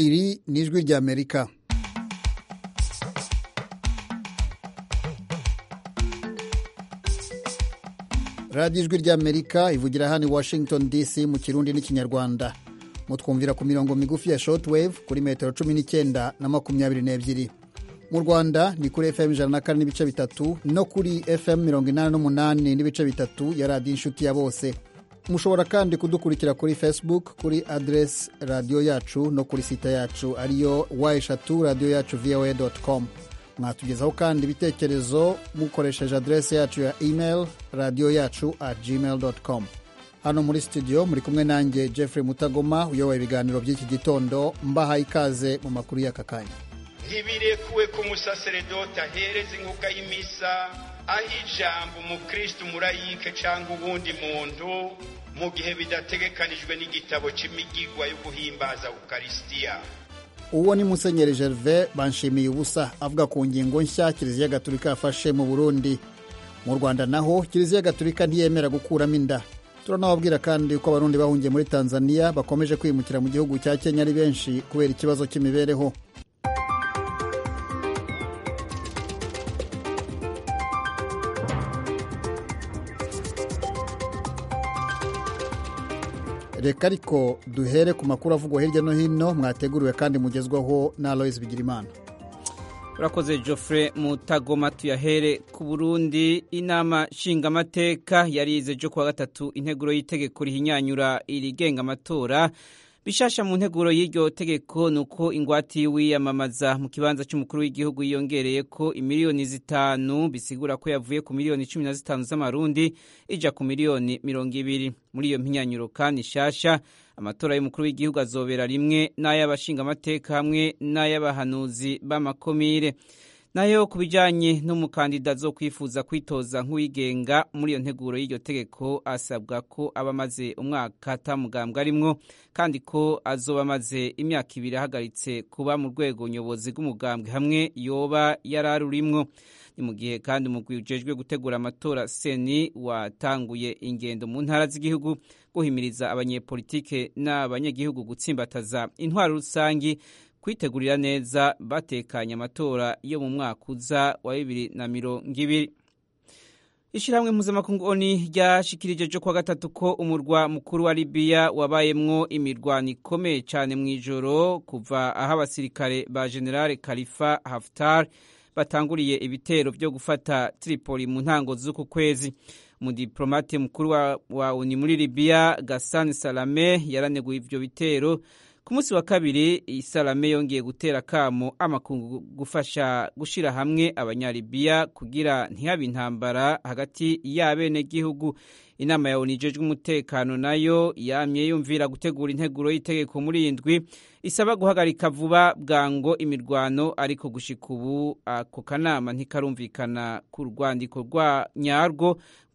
iri ni ijwi ry'amerika radiyo ijwi ry'amerika ivugira hano i washington dc mu kirundi n'ikinyarwanda mutwumvira ku mirongo migufi ya shortwave kuri metero cumi n'icyenda na makumyabiri n'ebyiri mu rwanda ni kuri fm ijana na kane n'ibice bitatu no kuri fm mirongo inani n'umunani n'ibice bitatu ya radiyo inshuti ya bose mushobora kandi kudukurikira kuri facebook kuri aderesi radiyo yacu no kuri site yacu ariyo wa eshatu radiyo yacu voa com mwatugezaho kandi ibitekerezo mukoresheje aderesi yacu ya email radiyo yacu at gmail com hano muri studio muri kumwe nanjye jeffrey mutagoma uyoboye ibiganiro by'iki gitondo mbahaye ikaze mu makuru y'aka kanya ntibirekuwe ko umusaseredoti ahereza inkuga y'imisa aho ijambo umukristo umurayike cyangwa uwundi muntu mu gihe bidategekanijwe n'igitabo cy'imigigwa yo guhimbaza ukarisitiya uwo ni musenyeri gervais banshimiye ubusa avuga ku ngingo nshya kiliziya gatulika yafashe mu burundi mu rwanda naho kiliziya gatulika ntiyemera gukuramo inda turanababwira kandi ko abarundi bahungiye muri tanzania bakomeje kwimukira mu gihugu cya kenya ari benshi kubera ikibazo cy'imibereho reka ariko duhere ku makuru avugwa hirya no hino mwateguriwe kandi mugezwaho na aloyizi bigirimana urakoze Geoffrey mutagoma tuyahere ku burundi inama nshingamateka yarize ejo kuwa gatatu integuro y'itegeko rihinyanyura irigenga amatora bishasha mu nteguro y'iryo tegeko ni uko ingwate y'uwiyamamaza mu kibanza cy'umukuru w'igihugu yiyongereye ko imiliyoni zitanu bisigura ko yavuye ku miliyoni cumi na zitanu z'amarundi ija ku miliyoni mirongo ibiri muri iyo mpinyanyuro kandi nshasha amatora y'umukuru w'igihugu azobera rimwe n'ay'abashingamateka hamwe n'ay'abahanuzi b'amakomire nayo ku bijyanye n'umukandida zo kwifuza kwitoza nk'uwigenga muri iyo nteguro y'iryo tegeko asabwa ko aba amaze umwaka atamugambwe arimwo kandi ko azoba amaze imyaka ibiri ahagaritse kuba mu rwego nyobozi rw'umugambwe hamwe yoba yararurimwo ni mu gihe kandi umugwi ujejwe gutegura amatora seni watanguye ingendo mu ntara z'igihugu guhimiriza abanyepolitike n'abanyagihugu gutsimbataza intwaro rusangi kwitegurira neza batekanye amatora yo mu mwaka uza wa bibiri na mirongo ibiri ishyirahamwe mpuzamakungu oni ryashikirije ejo kuwa gatatu ko umurwa mukuru wa libiya wabayemwo imirwano ikomeye cyane mu ijoro kuva aho abasirikare ba generale khalifa haftar batanguriye ibitero byo gufata tripoli mu ntango z'uku kwezi umudiplomate mukuru wa, wa oni muri libiya gasani salame yaraneguye ivyo bitero ku munsi wa kabiri isalame yongeye gutera akamo amakungu gufasha gushyira hamwe abanyalibiya kugira ntihabe intambara hagati y'abenegihugu inama ya onu ijejwe umutekano nayo yamye yumvira gutegura integuro y'itegeko muri iyi ndwi isaba guhagarika vuba bwango imirwano ariko gushika ubu ako kanama ntikarumvikana ku rwandiko rwa nyarwo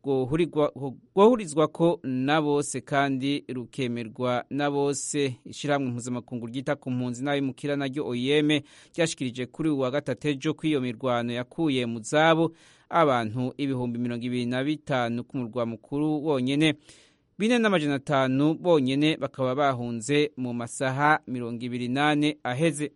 rwohurizwa ko na bose kandi rukemerwa na bose ishyirahamwe mpuzamakungu ryita ku mpunzi n'abimukira naryo oyeme ryashikirije kuri uwa gatatu ejo ko iyo mirwano yakuye mu zabo abantu ibihumbi mirongo ibiri na bitanu ku murwa mukuru wonyene bine n'amajana atanu bonyene bakaba bahunze mu masaha mirongo ibiri n'ane aheze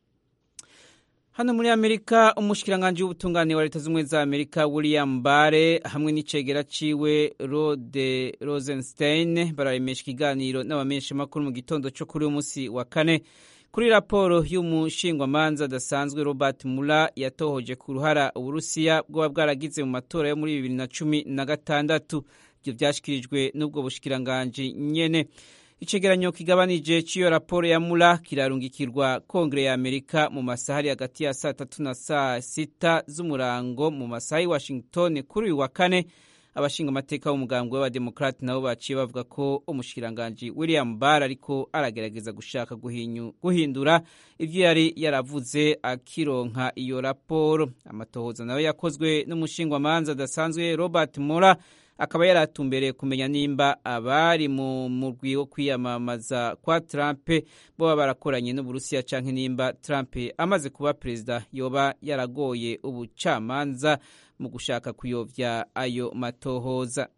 hano muri amerika umushikiranganji w'ubutungane wa leta z'ubumwe za amerika william bare hamwe n'icegera ciwe rode rosenstein bararemesha ikiganiro n'abamenyeshamakuru mu gitondo co kuri uyu munsi wa kane kuri raporo y'umushingwamanza adasanzwe robert mula yatohoje ku ruhara uburusiya bwoba bwaragize mu matora yo muri bibiri na cumi na gatandatu ivyo vyashikirijwe n'ubwo bushikiranganji nyene icegeranyo kigabanije c'iyo raporo ya mula kirarungikirwa kongere ya amerika mu masaha ari hagati ya saa tatu na saa sita z'umurango mu masaha y'i washington kuri uyu wa kane abashinga amateka b'umugambwe w'abademokrati nabo baciye bavuga ko umushikiranganji william barr ariko aragerageza gushaka guhindura ivyo yari yaravuze akironka iyo raporo amatohoza nayo yakozwe n'umushingwamanza adasanzwe robert mora akaba yaratumbereye kumenya nimba abari mu murwi wo kwiyamamaza kwa Trump boba barakoranye n'Uburusiya canke nimba Trump amaze kuba perezida yoba yaragoye ubucamanza mu gushaka kuyovya ayo matohoza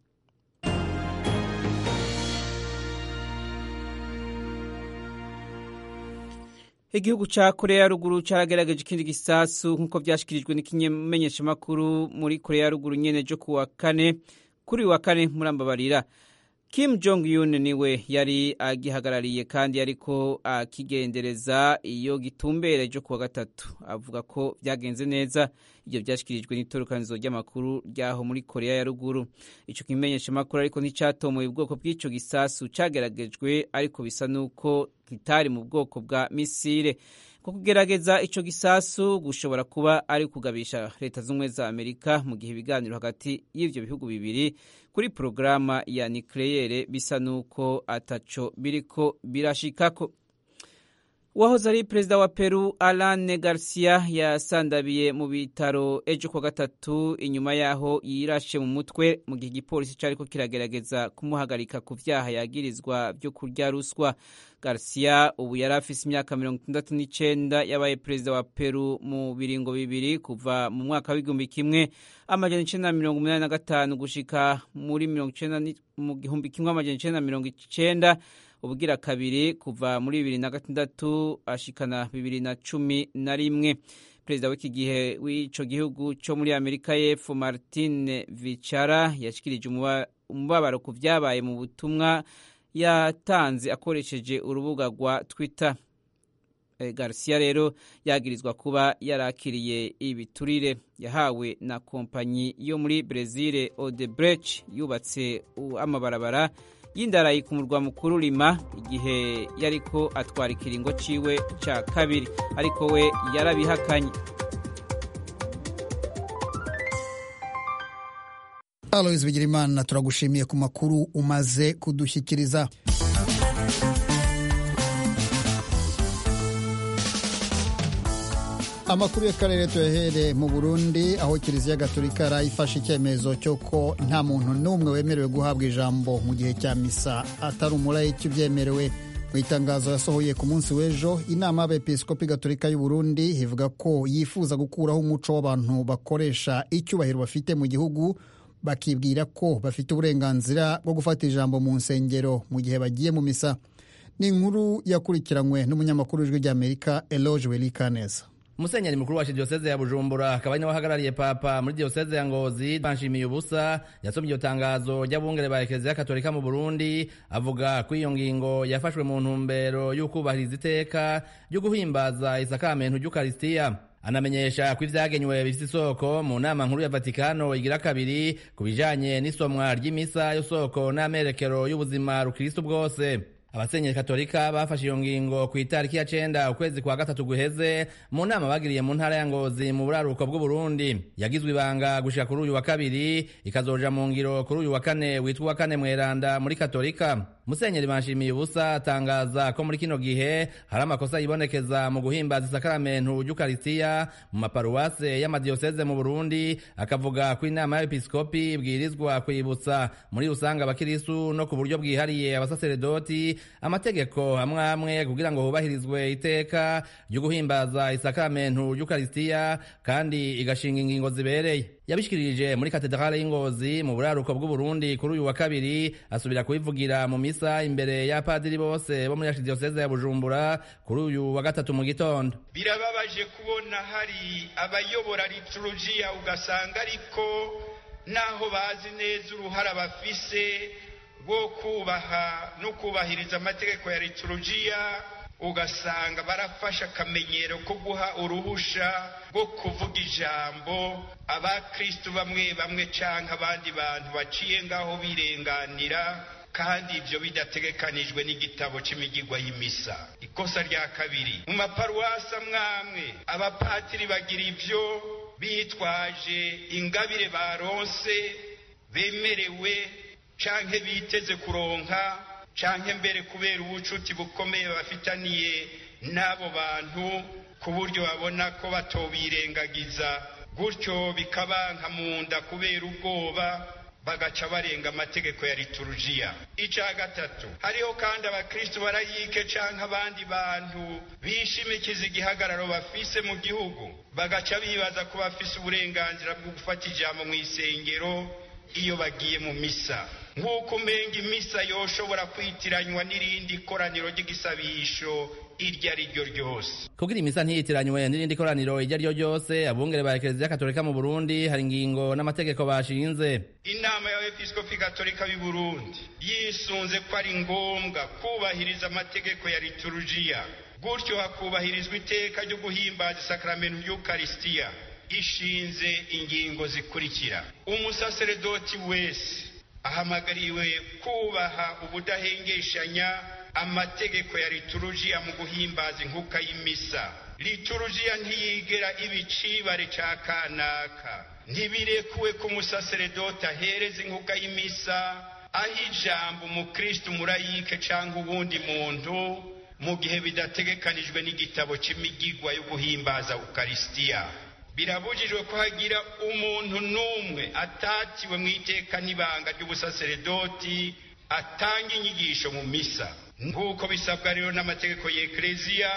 igihugu ca korea ya ruguru caragerageje ikindi gisasu nk'uko vyashikirijwe n'ikimenyeshamakuru muri korea ya ruguru nyene jo kuwa kane kuri uyu wa kane murambabarira kim jong un niwe yari agihagarariye kandi ariko akigendereza iyo gitumbere jo kuwa gatatu avuga ko vyagenze neza ivyo vyashikirijwe n'itorokanizo ry'amakuru ryaho muri korea ya ruguru ico kimenyeshamakuru ariko nticatomoye ubwoko bw'ico gisasu cageragejwe ariko bisa n'uko kitari mu bwoko bwa misile ko kugerageza ico gisasu gushobora kuba ari kugabisha leta z'ubumwe za amerika mu gihe ibiganiro hagati y'ivyo bihugu bibiri kuri porogaramu ya nikleyere bisa n'uko ataco biriko birashikako uwahoze ari perezida wa peru alane garcia yasandabiye mu bitaro ejo kuwa gatatu inyuma yaho yirashe mu mutwe mu gihe igipolisi cariko kiragerageza kumuhagarika ku vyaha yagirizwa vyo kurya ruswa garcia ubu yari afise imyaka mirongo itandatu n'icenda yabaye perezida wa peru mu biringo bibiri kuva mu mwaka w'igihumbi kimwe amajana icenda na mirongo umunani na gatanu gushika muri mirongo icenda mu gihumbi kimwe amajana icenda na mirongo icenda ubugira kabiri kuva muri bibiri na gatandatu ashikana bibiri na cumi na rimwe perezida w'iki gihe w'ico gihugu co muri amerika y'epfo martin vicara yashikirije umubabaro ku vyabaye mu butumwa yatanze akoresheje urubuga rwa twitter e, garcia rero yagirizwa kuba yarakiriye ibiturire yahawe na kompanyi yo muri brezil odebrecht yubatse amabarabara y'indarayi ku murwa mukuru rima igihe yariko atwara ikiringo ciwe ca kabiri ariko we yarabihakanye aloise bigirimana turagushimiye ku makuru umaze kudushyikiriza amakuru y'akarere tuyahere mu burundi aho kiliziya gatolika yarayifashe icyemezo cy'uko nta muntu n'umwe wemerewe guhabwa ijambo mu gihe cya misa atari umurayiki ubyemerewe mu itangazo yasohoye ku munsi w'ejo inama y'abepiskopi gatolika y'u Burundi ivuga ko yifuza gukuraho umuco w'abantu bakoresha icyubahiro bafite mu gihugu bakibwira ko bafite uburenganzira bwo gufata ijambo mu nsengero mu gihe bagiye mu misa ni inkuru yakurikiranywe n'umunyamakuru w'ijwi ry'amerika eloge welikaneza musenyeri mukuru wa diyoseze ya bujumbura akaba ari nawe ahagarariye papa muri diyoseze ya ngozi banshimiye ubusa yasomye iryo tangazo ry'abungere ba ekereziya katolika mu burundi avuga ko iyo ngingo yafashwe mu ntumbero y'ukubahiriza iteka ryo guhimbaza isakamento ry'ukarisitiya anamenyesha ko ivyagenywe bifite isoko mu nama nkuru ya vatikano igira kabiri ku bijanye n'isomwa ry'imisa y'isoko n'amerekero y'ubuzima rukristo bwose abasenyeri katolika bafashe iyo ngingo ku itariki ya cenda ukwezi kwa gatatu guheze mu nama bagiriye mu ntara ya ngozi mu buraruko bw'uburundi yagizwe ibanga gushika kuri uyu wa kabiri ikazoja mu ngiro kuri uyu wa kane witwa uwa kane mweranda muri katolika musenyeri banshimiye ubusa atangaza ko muri kino gihe hari amakosa yibonekeza mu guhimbaza isakaramentu ry'ukarisitiya mu maparuwase y'amadiyoseze mu burundi akavuga ko inama y'abepiskopi ibwirizwa kwibutsa muri rusange abakirisu no ku buryo bwihariye abasaseredoti amategeko amwe amwe kugira ngo hubahirizwe iteka ryo guhimbaza isakaramentu ry'ukarisitiya kandi igashinga ingingo zibereye yabishikirije muri katedrale y'ingozi mu buraruko bw'uburundi kuri uyu wa kabiri asubira kubivugira mu misa imbere y'apadiri bose bo muri archidiyoseze ya bujumbura kuri uyu wa gatatu mu gitondo birababaje kubona hari abayobora liturujiya ugasanga ariko naho bazi neza uruhara bafise rwo kubaha no kubahiriza amategeko ya liturujiya ugasanga barafashe akamenyero ko guha uruhusha rwo kuvuga ijambo abakristu bamwe bamwe canke abandi bantu baciye ngaho birenganira kandi ibyo bidategekanijwe n'igitabo c'imigigwa y'imisa ikosa rya kabiri mu maparuwasi amwamwe abapatiri bagira ibyo bitwaje ingabire baronse bemerewe canke biteze kuronka canke mbere kubera ubucuti bukomeye bafitaniye n'abo bantu ku buryo babona ko batobirengagiza gutyo bikabanka mu nda kubera ubwoba bagaca barenga amategeko ya liturujiya icya gatatu hariho kandi abakristu barayike canke abandi bantu bishimikiza igihagararo bafise mu gihugu bagaca bibaza ko bafise uburenganzira bwo gufata ijambo mu isengero iyo bagiye mu misa nk'uko umenga imisa yoshobora kwitiranywa n'irindi koraniro ry'igisabisho iryo ari ryo ryose kugira imisa ntiyitiranywe n'irindi koraniro iryo ari ryo ryose abungere ba ekereziya katolika mu burundi hari ingingo n'amategeko bashinze inama y'abepiskopi katolika b'i burundi yisunze ko ari ngombwa kubahiriza amategeko ya liturujiya gutyo hakubahirizwa iteka ryo guhimbaza isakaramentu ry'ukarisitiya ishinze ingingo zikurikira umusaseredoti wese ahamagariwe kubaha ubudahengeshanya amategeko ya liturujiya mu guhimbaza inkuka y'imisa liturujiya ntiyigera ibicibare ca kanaka ntibirekuwe ko umusaseredoti ahereza inkuka y'imisa aho ijambo umukristu murayike cyangwa uwundi muntu mu gihe bidategekanijwe n'igitabo cy'imigigwa yo guhimbaza ukarisitiya birabujijwe ko hagira umuntu n'umwe atatiwe mu iteka n'ibanga ry'ubusaseredoti atanga inyigisho mu misa nk'uko bisabwa rero n'amategeko y'ekereziya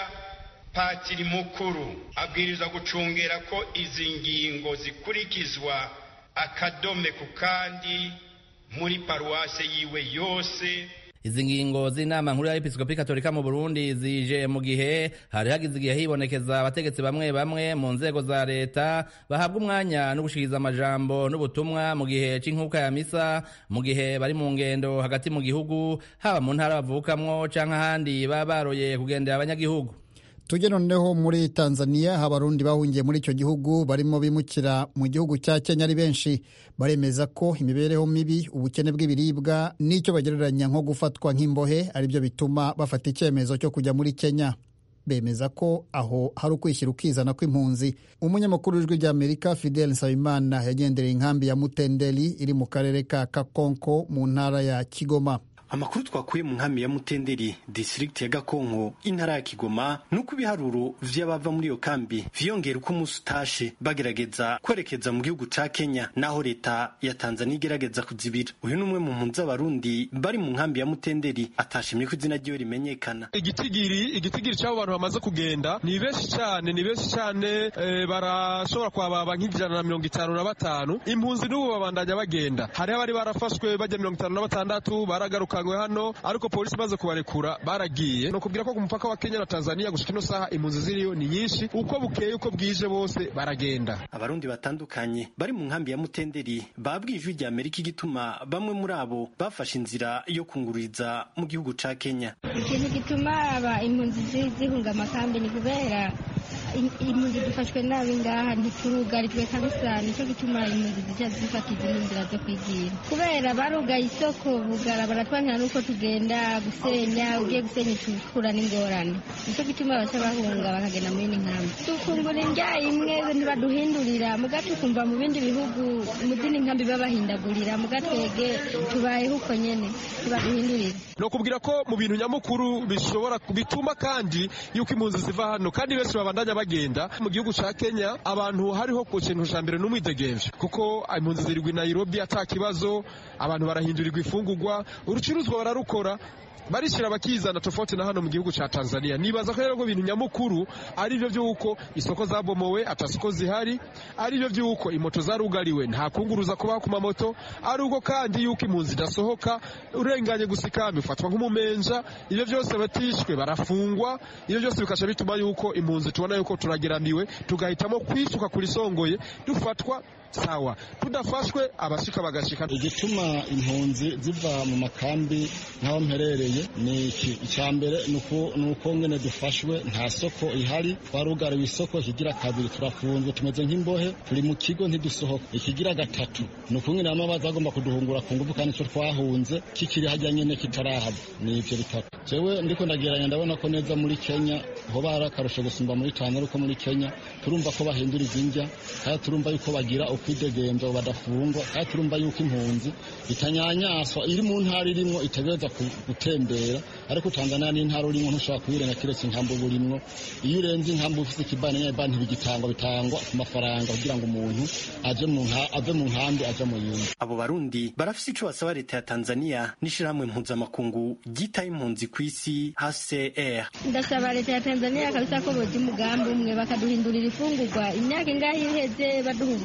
patiri mukuru abwirizwa gucungera ko izi ngingo zikurikizwa akadome ku kandi muri paruwase yiwe yose izi ngingo z'inama nkuru y'abepiskopi katolika mu burundi zije mu gihe hari hagize igihe hibonekeza abategetsi bamwe bamwe mu nzego za leta bahabwa umwanya no gushikiriza amajambo n'ubutumwa mu gihe c'inkuka ya misa mu gihe bari mu ngendo hagati mu gihugu haba mu ntara bavukamwo canke ahandi baba baroye kugendera abanyagihugu tujye noneho muri tanzania abarundi bahungiye muri icyo gihugu barimo bimukira mu gihugu cya kenya ari benshi baremeza ko imibereho mibi ubukene bw'ibiribwa n'icyo bagereranya nko gufatwa nk'imbohe aribyo bituma bafata icyemezo cyo kujya muri kenya bemeza ko aho hari ukwishyira ukizana kw'impunzi umunyamakuru w'ijwi ry'amerika fidel nsabimana yagendereye inkambi ya mutendeli iri mu karere ka kakonko mu ntara ya kigoma amakuru twakuye mu nkambi ya mutenderi disitirigiti ya gakonko intara ya kigoma nuko ibiharuro vy'abava muri iyo kambi vyiyongera uko umunsi utashe bagerageza kwerekeza mu gihugu ca kenya naho leta ya tanzania igerageza kuzibira uyu ni umwe mu mpunzi z'abarundi bari mu nkambi ya mutenderi atashimye ko izina ryiwe rimenyekana igitigiri igitigiri cy'abo bantu bamaze kugenda ni benshi cyane ni benshi cyane e, barashobora kwababa nk'ijana na mirongo itanu na batanu impunzi n'ubu babandanya bagenda hariho abari barafashwe bajya mirongo itanu na batandatu baragaruka hano ariko polisi imaze kubarekura baragiye ni ukubwira ko ku mupaka wa kenya na tanzania gushika ino saha impunzi ziriyo ni nyinshi uko bukeye uko bwije bose baragenda abarundi batandukanye bari mu nkambi ya mutenderi babwiye ijwi rya amerika igituma bamwe muri abo bafashe inzira yo kungururiza mu gihugu ca kenya ikintu gituma aba impunzi zihunga amakambi ni kubera impunzi dufashwe nabi ngaha ntiturugarijwe kabisa nicyo gituma impunzi zica zifata izindi nzira zo kwigira kubera barugaye isoko bugara baratwanira n'uko tugenda gusenya ugiye gusenya tukura n'ingorane nicyo gituma baca bahunga bakagenda muri iyi nkambi dufungura indya imwe ntibaduhindurira muga tukumva mu bindi bihugu mu zindi nkambi babahindagurira muga twege tubayeho uko nyene ntibaduhindurira ni ukubwira ko mu bintu nyamukuru bishobora bituma kandi yuko impunzi ziva hano kandi benshi babandanya bagenda mu gihugu ca Kenya abantu hariho ku kintu ca mbere n'umwidegemvyo kuko impunzi zirigwa i Nairobi ata kibazo abantu barahindurirwa ifungurwa urucuruzwa bararukora barishira bakizana tofauti na hano mu gihugu ca Tanzania nibaza ko rero ko ibintu nyamukuru ari byo byuko isoko zabomowe atasoko zihari ari byo byuko imoto zarugariwe nta kunguruza kubaho ku mamoto ari uko kandi yuko impunzi idasohoka urenganye gusikambi ufatwa nk'umumenja ibyo byose batishwe barafungwa ibyo byose bikasha bituma yuko impunzi tubona yuko turageramiwe tugahitamo kwisuka kuri songoye dufatwa sawa tudafashwe abashika bagashika igituma impunzi ziva mu makambi nk'aho mperereye ni iki icya mbere ni uko ngene dufashwe nta soko ihari twarugariwe isoko ikigira kabiri turafunzwe tumeze nk'imbohe turi mu kigo ntidusohoka ikigira gatatu ni uko ngene bamwe baza bagomba kuduhungura ku ngufu kandi icyo twahunze kikiri hajya nyene kitarahava ni ivyo bitatu jewe ndiko ndageranya ndabona ko neza muri kenya ho bari akarusho gusumba muri tanzania uko muri kenya turumva ko bahindura izinjya kandi turumva yuko bagira ukwidegemvya badafungwa kandi turumva yuko impunzi itanyanyaswa iri mu ntara irimwo itegereza gutembera ariko tanzania n'intara urimwo ntushobora kuyirenga kiretse inkambo burimwo iyo urenze inkambo ufise ikibani nyeba ntibigitangwa bitangwa ku mafaranga kugira ngo umuntu aje mu ave mu nkambi aje mu yindi abo barundi barafise ico basaba leta ya tanzania n'ishirahamwe mpuzamakungu ryitaye impunzi ku isi hcr ndasaba leta ya tanzania kabisa ko boja umugambi umwe bakaduhindurira ifungurwa imyaka ingahe iheze baduha ubugari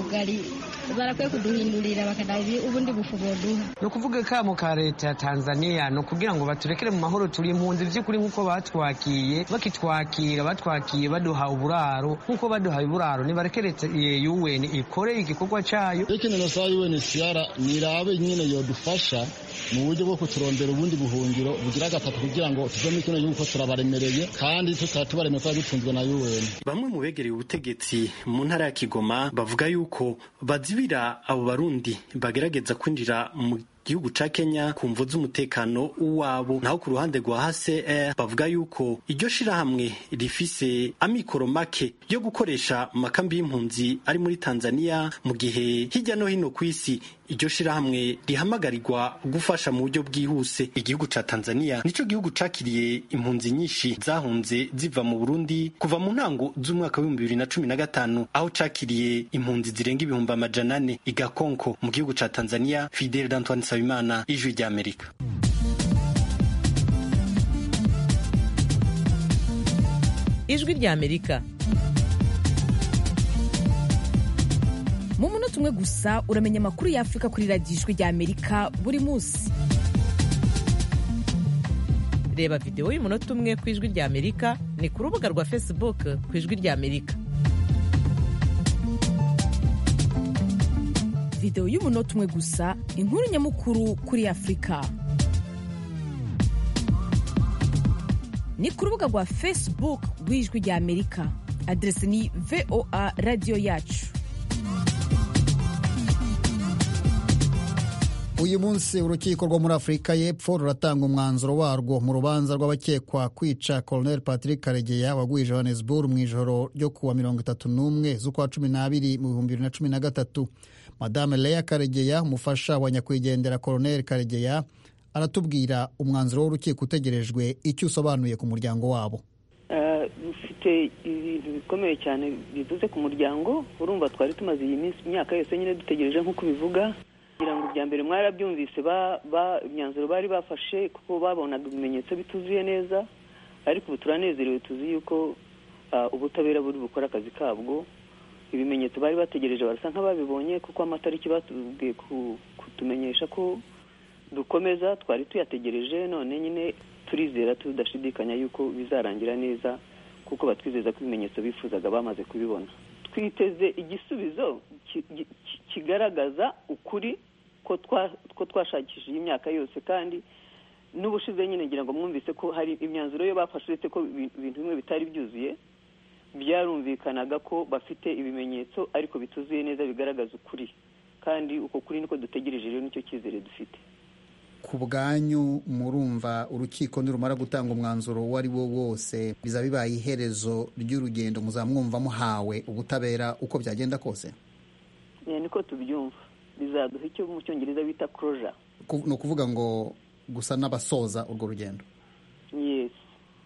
barakwiye kuduhindurira bakanaha ubundi bufu boduha ni ukuvuga kamo ka leta ya tanzania ni ukugira ngo baturekere mu mahoro turi impunzi by'ukuri nk'uko batwakiye bakitwakira batwakiye baduha uburaro nk'uko baduha uburaro nibarekere un ikore igikorwa cyayo ikintu nasaba un siyara nirabe nyine yodufasha mu buryo bwo kuturondera ubundi buhungiro bugira gatatu kugira ngo tuve muri kino gihugu ko turabaremereye kandi tukaba tubaremeye kuba dutunzwe na un bamwe mu begereye ubutegetsi mu ntara ya kigoma bavuga yuko bazibira abo barundi bagerageza kwinjira mu gihugu ca Kenya ku mvo z'umutekano wabo naho ku ruhande rwa HCR bavuga yuko iryo shirahamwe rifise amikoro make yo gukoresha mu makambi y'impunzi ari muri Tanzania mu gihe hirya no hino ku isi iryo shirahamwe rihamagarirwa gufasha mu buryo bwihuse igihugu ca Tanzania nico gihugu cakiriye impunzi nyinshi zahunze ziva mu Burundi kuva mu ntango z'umwaka w'ibihumbi bibiri na cumi na gatanu aho cakiriye impunzi zirenga ibihumbi amajana ane igakonko mu gihugu ca Tanzania Fidel Antoine Nsabimana ijwi ry'Amerika ijwi ry'Amerika mu munota umwe gusa uramenya amakuru y'afurika kuri radiyo ijwi ry'Amerika buri munsi reba videwo y'umunota umwe ku ijwi ry'Amerika ni ku rubuga rwa facebook ku ijwi ry'Amerika videwo y'umunota umwe gusa inkuru nyamukuru kuri afurika ni ku rubuga rwa facebook rw'ijwi ry'amerika aderesi ni voa radiyo yacu uyu munsi urukiko rwo muri afurika y'epfo ruratanga umwanzuro warwo mu rubanza rw'abakekwa kwica colonel patrick karegeya waguye johannesburg mu ijoro ryo kuwa mirongo itatu n'umwe z'ukwa cumi n'abiri mu bihumbi bibiri na cumi na gatatu madame leya karegeya umufasha wa nyakwigendera colonel karegeya aratubwira umwanzuro w'urukiko utegerejwe icyo usobanuye ku muryango wabo dufite ibintu bikomeye cyane bivuze ku muryango urumva twari tumaze iyi minsi imyaka yose nyine dutegereje nk'uko bivuga kugira ngo ibya mbere mwarabyumvise imyanzuro bari bafashe kuko babonaga ibimenyetso bituzuye neza ariko ubu turanezerewe tuzi yuko ubutabera buri bukora akazi kabwo ibimenyetso bari bategereje barasa nk'ababibonye kuko amatariki batubwiye kutumenyesha ko dukomeza twari tuyategereje none nyine turizera tudashidikanya yuko bizarangira neza kuko batwizeza ko ibimenyetso bifuzaga bamaze kubibona twiteze igisubizo kigaragaza ukuri ko twashakishije imyaka yose kandi n'ubushize nyine ngira ngo mwumvise ko hari imyanzuro yo bafashe uretse ko ibintu bimwe bitari byuzuye byarumvikanaga ko bafite ibimenyetso ariko bituzuye neza bigaragaza ukuri kandi uko kuri niko dutegereje rero nicyo cyizere dufite ku bwanyu murumva urukiko nirumara gutanga umwanzuro uwo ari wo wose biza bibaye iherezo ry'urugendo muzamwumva muhawe ubutabera uko byagenda kose niko tubyumva bizaduha icyo mu cyongereza bita koroja ni ukuvuga ngo gusa n'abasoza urwo rugendo yesi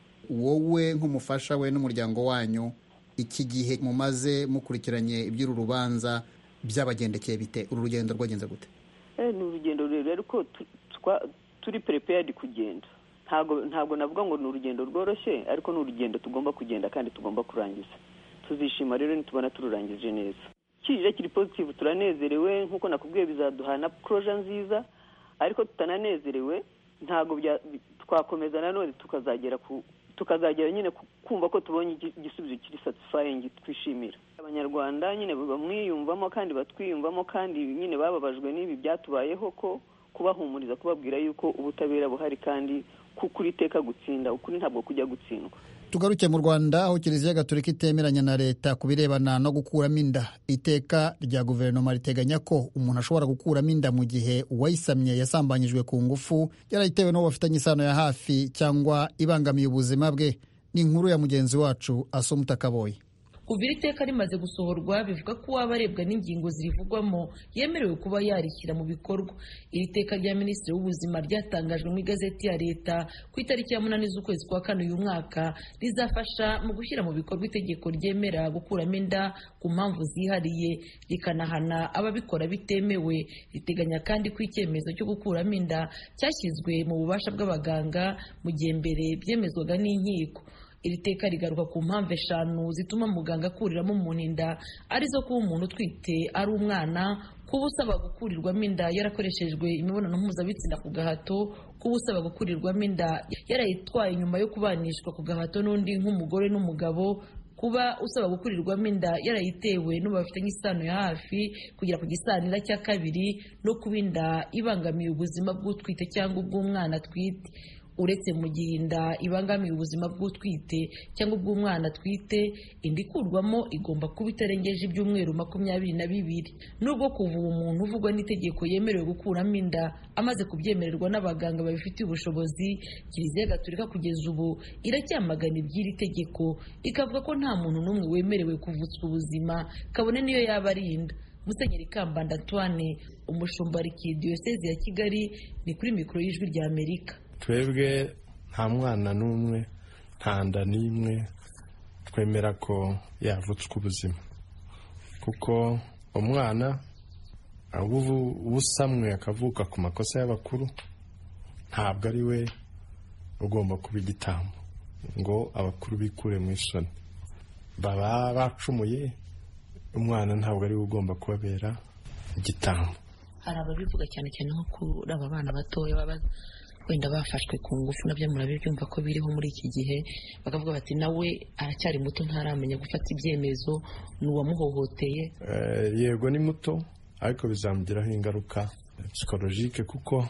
wowe nk'umufasha we n'umuryango wanyu iki gihe mumaze mukurikiranye iby'uru rubanza byabagendekeye bite uru rugendo rwagenze gute ni urugendo rurerure ariko turi perepeyadi kugenda ntabwo ntabwo navuga ngo ni urugendo rworoshye ariko ni urugendo tugomba kugenda kandi tugomba kurangiza tuzishima rero nitubona tururangije neza kije kiri pozitivu turanezerewe nk'uko nakubwiye bizaduha na poroje nziza ariko tutananezerewe ntabwo twakomeza nanone tukazagera ku tukazagera nyine kumva ko tubonye igisubizo kiri satisfying twishimira abanyarwanda nyine bamwiyumvamo kandi batwiyumvamo kandi nyine bababajwe n'ibi byatubayeho ko kubahumuriza kubabwira yuko ubutabera buhari kandi kuko iteka gutsinda ukuri ntabwo kujya gutsindwa tugaruke mu rwanda aho kiliziya gatolika itemeranya na leta ku birebana no gukuramo inda iteka rya guverinoma riteganya ko umuntu ashobora gukuramo inda mu gihe uwayisamye yasambanyijwe ku ngufu yarayitewe n'uwo bafitanye isano ya hafi cyangwa ibangamiye ubuzima bwe ni inkuru ya mugenzi wacu asumuta kaboye kuva iri teka rimaze gusohorwa bivuga ko uwaba arebwa n'ingingo zirivugwamo yemerewe kuba yarishyira mu bikorwa iri teka rya minisitiri w'ubuzima ryatangajwe mu igazeti ya leta ku itariki ya munani z'ukwezi kwa kane uyu mwaka rizafasha mu gushyira mu bikorwa itegeko ryemera gukuramo inda ku mpamvu zihariye rikanahana ababikora bitemewe riteganya kandi ko icyemezo cyo gukuramo inda cyashyizwe mu bubasha bw'abaganga mu gihe mbere byemezwaga n'inkiko iri teka rigaruka ku mpamvu eshanu zituma muganga akuriramo umuntu inda arizo kuba umuntu utwite ari umwana kuba usaba gukurirwamo inda yarakoreshejwe imibonano mpuzabitsina ku gahato kuba usaba gukurirwamo inda yarayitwaye nyuma yo kubanishwa ku gahato n'undi nk'umugore n'umugabo kuba usaba gukurirwamo inda yarayitewe n'ubu bafitanye isano ya hafi kugera ku gisanira cya kabiri no kuba inda ibangamiye ubuzima bw'utwite cyangwa ubw'umwana atwite uretse mu gihe inda ibangamiye ubuzima bw'utwite cyangwa ubw'umwana atwite inda ikurwamo igomba kuba itarengeje ibyumweru makumyabiri na bibiri nubwo kuva ubu umuntu uvugwa n'itegeko yemerewe gukuramo inda amaze kubyemererwa n'abaganga babifitiye ubushobozi kiliziya gatolika kugeza ubu iracyamagana iby'iri tegeko ikavuga ko nta muntu n'umwe wemerewe kuvutswa ubuzima kabone niyo yaba ari inda musenyeri kambanda antoine umushumba diyoseze ya kigali ni kuri mikoro y'ijwi rya amerika twebwe nta mwana n'umwe nta nda n'imwe twemera ko yavutswa ubuzima kuko umwana ubusamwe akavuka ku makosa y'abakuru ntabwo ari we ugomba kuba igitambo ngo abakuru bikure mu isoni baba bacumuye umwana ntabwo ari we ugomba kubabera igitambo hari ababivuga cyane cyane nko kuri aba bana batoya baba wenda bafashwe ku ngufu nabyo murabibyumva ko biriho muri iki gihe bakavuga bati nawe aracyari muto ntaramenya gufata ibyemezo ni uwamuhohoteye yego ni muto ariko bizamugiraho ingaruka psikologike kuko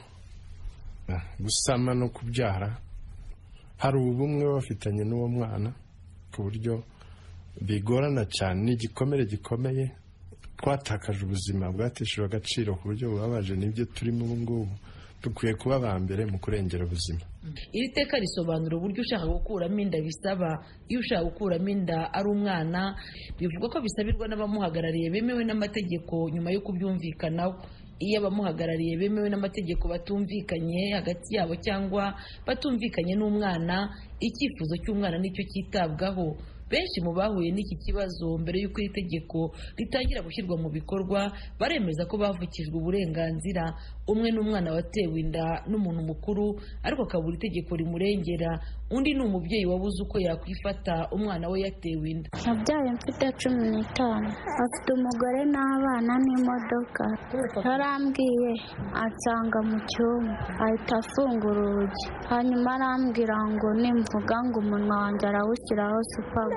gusama no kubyara hari ubumwe bafitanye n'uwo mwana ku buryo bigorana cyane ni igikomere gikomeye twatakaje ubuzima bwateshejwe agaciro ku buryo bubabaje nibyo turimo ubu ngubu dukwiye kuba aba mbere mu kurengera ubuzima iri teka risobanura uburyo ushaka gukuramo inda bisaba iyo ushaka gukuramo inda ari umwana bivuga ko bisabirwa n'abamuhagarariye bemewe n'amategeko nyuma yo kubyumvikanaho iyo abamuhagarariye bemewe n'amategeko batumvikanye hagati yabo cyangwa batumvikanye n'umwana icyifuzo cy'umwana nicyo cyitabwaho benshi mu bahuye n'iki kibazo mbere y'uko iri tegeko ritangira gushyirwa mu bikorwa baremeza ko bavukijwe uburenganzira umwe n'umwana watewe inda n'umuntu mukuru ariko akabura itegeko rimurengera undi ni umubyeyi wabuze uko yakwifata umwana we yatewe inda nabyaye mfite cumi n'itanu afite umugore n'abana n'imodoka yarambwiye ansanga mu cyumba ahita afungura urugi hanyuma arambwira ngo nimvuga ngo umunwa wanjye arawushyiraho supagu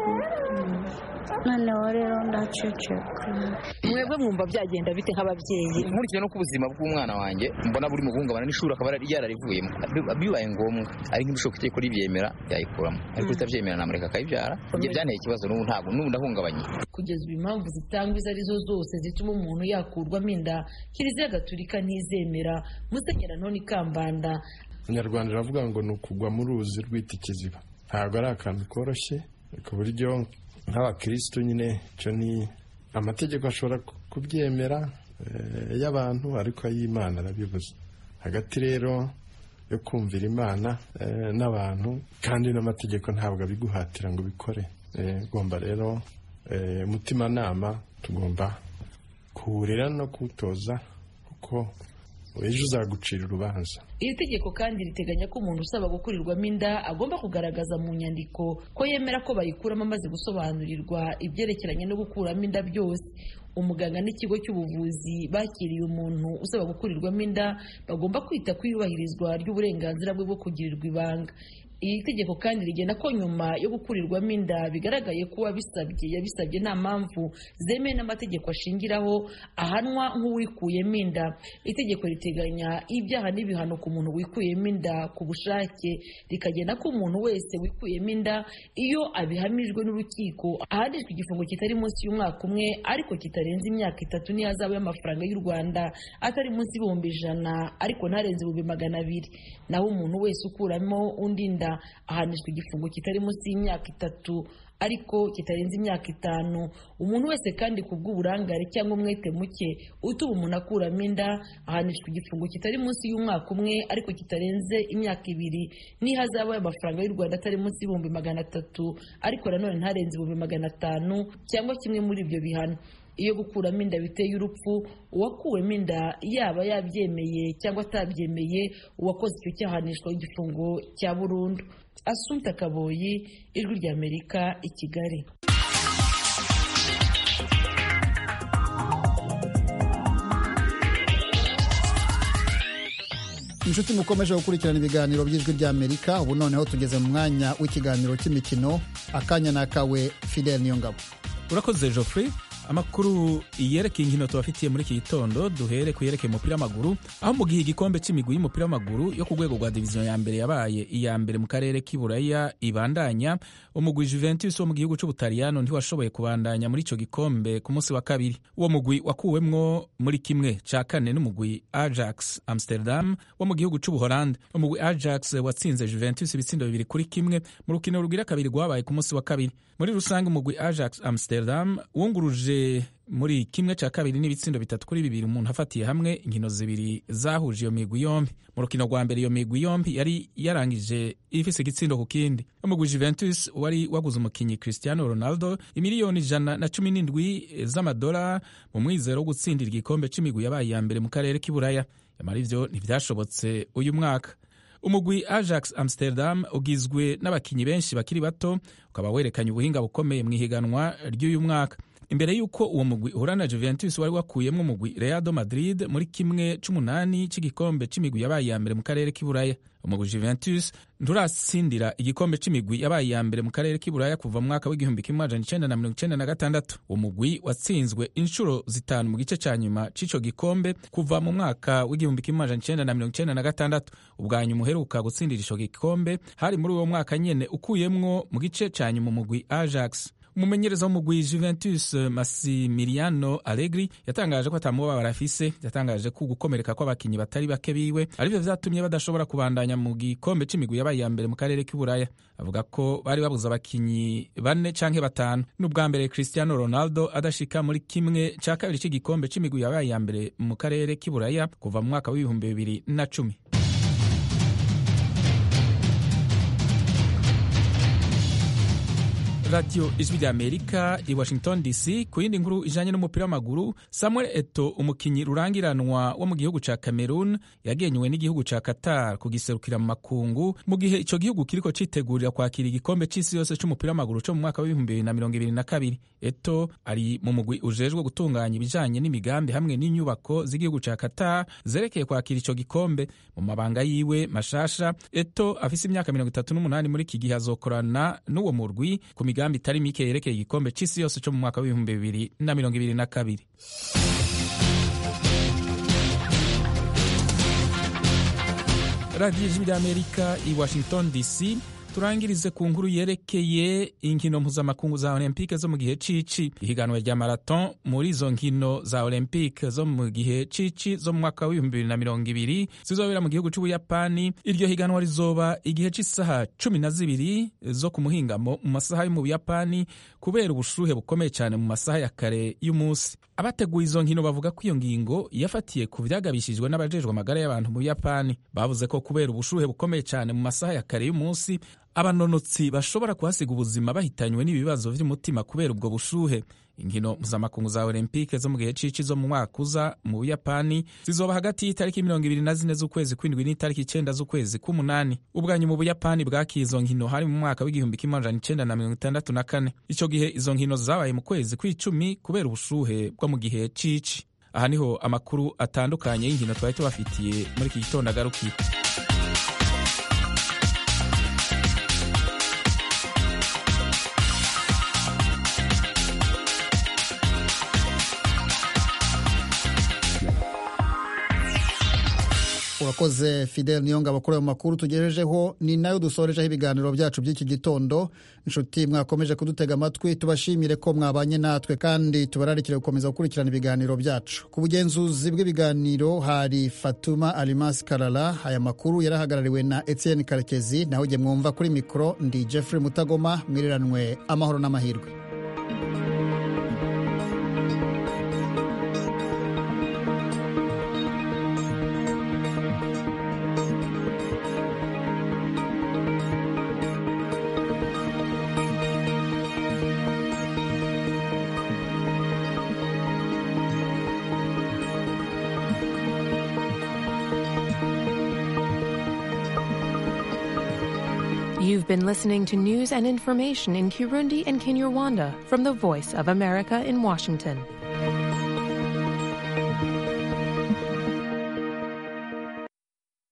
noneho rero ndaceceka mwebwe mwumva byagenda bite nk'ababyeyi nkurikije no ku buzima bw'umwana wanjye mbona buri mu guhungabana n'ishuri akaba yararivuyemo bibaye ngombwa ari nk'ibishoboka itegeko ribyemera yayikuramo ariko ritabyemera namureka akayibyara ibyo byanteye ikibazo n'ubu ntabwo n'ubu ndahungabanye kugeza ubu impamvu zitangwa izo arizo zose zituma umuntu yakurwamo inda kiliziya gatulika ntizemera musenyera ntoni kambanda abanyarwanda baravuga ngo ni ukugwa mu ruzi rwita ikiziba ntabwo ari akantu koroshye ku buryo nk'abakirisitu nyine icyo ni amategeko ashobora kubyemera y'abantu ariko ay'imana arabibuze hagati rero yo kumvira imana n'abantu kandi n'amategeko ntabwo abiguhatira ngo ubikore ugomba rero umutimanama tugomba kuwurera no kuwutoza kuko ejo uzagucira urubanza iri tegeko kandi riteganya ko umuntu usaba gukurirwamo inda agomba kugaragaza mu nyandiko ko yemera ko bayikuramo amaze gusobanurirwa ibyerekeranye no gukuramo inda byose umuganga n'ikigo cy'ubuvuzi bakiriye umuntu usaba gukurirwamo inda bagomba kwita ku iyubahirizwa ry'uburenganzira bwe bwo kugirirwa ibanga iri tegeko kandi rigena ko nyuma yo gukurirwamo inda bigaragaye ko uwabisabye yabisabye nta mpamvu zemewe n'amategeko ashingiraho ahanwa nk'uwikuyemo inda itegeko riteganya ibyaha n'ibihano ku muntu wikuyemo inda ku bushake rikagena ko umuntu wese wikuyemo inda iyo abihamijwe n'urukiko ahanishwa igifungo kitari munsi y'umwaka umwe ariko kitarenze imyaka itatu n'ihazabu y'amafaranga y'u rwanda atari munsi y'ibihumbi ijana ariko ntarenze ibihumbi magana abiri naho umuntu wese ukuramo undi nda ahanishwa igifungo kitari munsi y'imyaka itatu ariko kitarenze imyaka itanu umuntu wese kandi ku bw'uburangare cyangwa umwete muke utuma umuntu akuramo inda ahanishwa igifungo kitari munsi y'umwaka umwe ariko kitarenze imyaka ibiri n'ihazabu y'amafaranga y'u rwanda atari munsi y'ibihumbi magana atatu ariko nanone ntarenze ibihumbi magana atanu cyangwa kimwe muri ibyo bihano iyo gukuramo inda biteye urupfu uwakuwemo inda yaba yabyemeye cyangwa atabyemeye uwakoze icyo cyahanishwa igifungo cya burundu asumta kaboyi ijwi ry'amerika i kigali inshuti mukomeje gukurikirana ibiganiro by'ijwi ry'amerika ubu noneho tugeze mu mwanya w'ikiganiro cy'imikino akanya ni akawe fidel niyongabo urakoze geoffrey amakuru yerekeye inkino tubafitiye muri iki gitondo duhere ku yerekeye umupira w'amaguru aho mu gihe igikombe cy'imigwi y'umupira w'amaguru yo ku rwego rwa diviziyo ya mbere yabaye iya mbere mu karere k'iburaya ibandanya umugwi Juventus wo mu gihugu cy'ubutaliyano ntiwashoboye kubandanya muri icyo gikombe ku munsi wa kabiri uwo mugwi wakuwemwo muri kimwe cya kane n'umugwi Ajax Amsterdam wo mu gihugu cy'ubuholande umugwi Ajax watsinze Juventus ibitsindo bibiri kuri kimwe mu rukino rugira kabiri rwabaye ku munsi wa kabiri muri rusange umugwi Ajax Amsterdam wunguruje muri kimwe cya kabiri n'ibitsindo bitatu kuri bibiri umuntu afatiye hamwe inkino zibiri zahuje iyo migwi yombi mu rukino rwa mbere iyo migwi yombi yari yarangije ifise igitsindo ku kindi umugwi Juventus wari waguze umukinnyi Cristiano Ronaldo imiliyoni ijana na cumi n'indwi z'amadora mu mwizero wo gutsindira igikombe c'imigwi yabaye iya mbere mu karere k'iburaya yamara ivyo ntivyashobotse uyu mwaka umugwi Ajax Amsterdam ugizwe n'abakinnyi benshi bakiri bato ukaba werekanye ubuhinga bukomeye mu ihiganwa ry'uyu mwaka imbere y'uko uwo mugwi uhura na Juventus wari wakuyemo umugwi Real Madrid muri kimwe c'umunani cy'igikombe c'imigwi yabaye iya mbere mu karere k'iburaya umugwi Juventus nturatsindira igikombe c'imigwi yabaye iya mbere mu karere k'iburaya kuva mu mwaka w'igihumbi kimwe amajana icenda na mirongo icenda na gatandatu uwo mugwi watsinzwe inshuro zitanu mu gice ca nyuma c'ico gikombe kuva mu mwaka w'igihumbi kimwe amajana icenda na mirongo icenda na gatandatu ubwa nyuma uheruka gutsindira ico gikombe hari muri uwo mwaka nyene ukuyemwo mu gice ca nyuma umugwi Ajax umumenyereza w'umugwi Juventus Massimiliano Allegri yatangaje ko atamubabara afise yatangaje ko gukomereka kw'abakinyi batari bake biwe arivyo vyatumye badashobora kubandanya mu gikombe c'imigwi yabaye iya mbere mu karere k'iburaya avuga ko bari babuze abakinyi bane canke batanu n'ubwa mbere Cristiano Ronaldo adashika muri kimwe ca kabiri c'igikombe c'imigwi yabaye iya mbere mu karere k'iburaya kuva mu mwaka w'ibihumbi bibiri na cumi radiyo ijwi rya amerika i washington dc ku yindi nkuru ijanye n'umupira w'amaguru samuel eto umukinyi rurangiranwa wo mu gihugu ca cameroon yagenywe n'igihugu ca qatar kugiserukira mu makungu mu gihe ico gihugu kiriko citegurira kwakira igikombe c'isi yose c'umupira w'amaguru co mu mwaka w'ibihumbi bibiri na mirongo ibiri na kabiri eto ari mu mugwi ujejwe gutunganya ibijanye n'imigambi hamwe n'inyubako z'igihugu ca qatar zerekeye kwakira ico gikombe mu mabanga yiwe mashasha eto afise imyaka mirongo itatu n'umunani muri iki gihe azokorana n'uwo murwi ku migambi itari mike yerekeye igikombe c'isi yose co mu mwaka w'ibihumbi bibiri na mirongo ibiri na kabiri radiyo ijwi ry'amerika i washington dc turangirize ku nkuru yerekeye inkino mpuzamakungu za olympique zo mu gihe cici ihiganwa rya marathon muri izo nkino za olympique zo mu gihe cici zo mu mwaka w'ibihumbi bibiri na mirongo ibiri zizobera mu gihugu c'ubuyapani iryo higanwa rizoba igihe c'isaha cumi na zibiri zo ku muhingamo mu masaha yo mu buyapani kubera ubushuhe bukomeye cyane mu masaha ya kare y'umunsi abateguye izo nkino bavuga ko iyo ngingo yafatiye ku vyagabishijwe n'abajejwe amagara y'abantu mu buyapani bavuze ko kubera ubushuhe bukomeye cyane mu masaha ya kare y'umunsi abanonotsi bashobora kuhasiga ubuzima bahitanywe n'ibibazo vy'umutima kubera ubwo bushuhe inkino mpuzamakungu za olympique zo mu gihe cici zo mu mwaka uza mu buyapani zizoba hagati y'itariki mirongo ibiri na zine z'ukwezi kw'indwi n'itariki icenda z'ukwezi k'umunani ubwanyu mu buyapani bwakiye izo nkino hari mu mwaka w'igihumbi kimwe amajana icenda na mirongo itandatu na kane ico gihe izo nkino zabaye mu kwezi kw'icumi kubera ubushuhe bwo mu gihe cici aha niho amakuru atandukanye y'inkino twari tubafitiye muri iki gitondo agarukiye urakoze fidel niyongabo kuri ayo makuru tugejejeho ni nayo dusorejeho ibiganiro byacu by'iki gitondo inshuti mwakomeje kudutega amatwi tubashimire ko mwabanye natwe kandi tubararikire gukomeza gukurikirana ibiganiro byacu ku bugenzuzi bw'ibiganiro hari fatuma alimasi karara aya makuru yarahagarariwe na etienne karekezi naho ujye mwumva kuri mikoro ndi jeffrey mutagoma mwiriranwe amahoro n'amahirwe You've been listening to news and information in Kirundi and Kinyarwanda from the Voice of America in Washington.